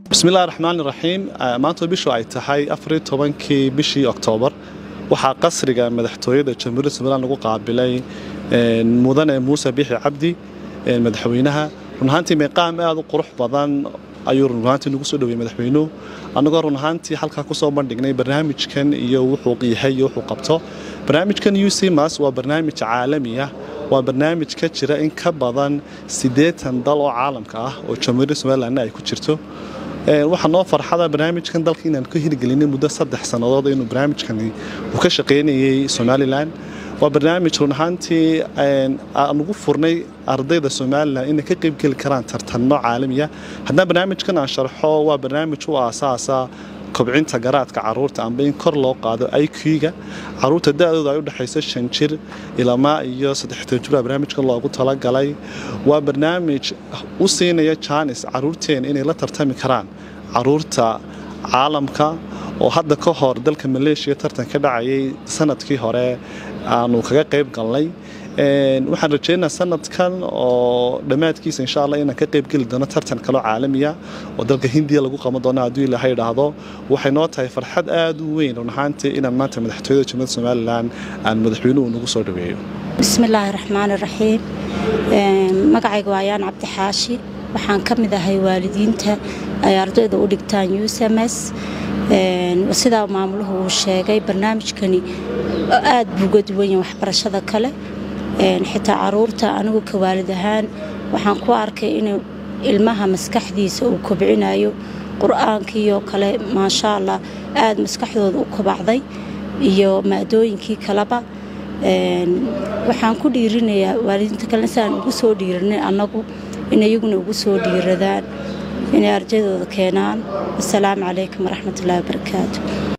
bismillahi raxmaani raxiim maanta bishu ay tahay afariyo tobankii bishii oktoobar waxaa qasriga madaxtooyada jamhuuriyadda somalilan lagu qaabilay mudane muuse bixi cabdi madaxweynaha runahaantii meeqaam aad u qurux badan ayuu runahaantii nagu soo dhaweeyey madaxweynuhu annagoo runahaantii halkaa kusoo bandhignay barnaamijkan iyo wuxuu yahay iyo wuxuu qabto barnaamijkan ucmas waa barnaamij caalami ah waa barnaamij ka jira in ka badan siddeetan dal oo caalamka ah oo jamhuuriyadda somalilanna ay ku jirto waxaa noo farxada barnaamijkan dalka inaan ka hirgelinay muddo saddex sannadood inuu barnaamijkani uu ka shaqaynayay somalilan waa barnaamij runahaantii aan ugu furnay ardayda somalilan inay ka qaybgeli karaan tartanno caalamiya haddana barnaamijkan aan sharxo waa barnaamij u aasaasa kobcinta garaadka caruurta amba in kor loo qaado iq-ga caruurta da-dooda ay u dhexayso shan jir ilamaa iyo saddextan jir baa barnaamijkan loogu talagalay waa barnaamij u siinaya jaanis caruurteen inay la tartami karaan caruurta caalamka oo hadda ka hor dalka maleeshiya tartan ka dhacayay sanadkii hore aanu kaga qayb galnay waxaan rajeynaa sanadkan oo dhammaadkiisa insha alla inaan ka qaybgeli doono tartan kaloo caalamiya oo dalka hindiya lagu qaban doono hadduu ilaahay idhaahdo waxay noo tahay farxad aad u weyn runahaantii inaan maanta madaxtooyada jamhuuriyadda somalilan aan madaxweynuhu nagu soo dhaweeyo bismillaahi raxmaani raxiim magacayga waa ayaan cabdi xaashi waxaan ka mid ahay waalidiinta ay ardayda u dhigtaan usamas sidaa maamuluhu uu sheegay barnaamijkani aad buu uga duwan yahay waxbarashada kale xitaa caruurta anigu ka waalid ahaan waxaan ku arkay inuu ilmaha maskaxdiisa uu kobcinayo qur-aankiioo kale maasha allah aad maskaxdooda u kobacday iyo maadooyinkii kaleba waxaan ku dhiirinayaa waalidiinta kalena siaan ugu soo dhiirinay annagu in iyaguna ugu soo dhiiradaan inay ardaydooda keenaan wasalaamu calaykum waraxmatullahi wabarakaatu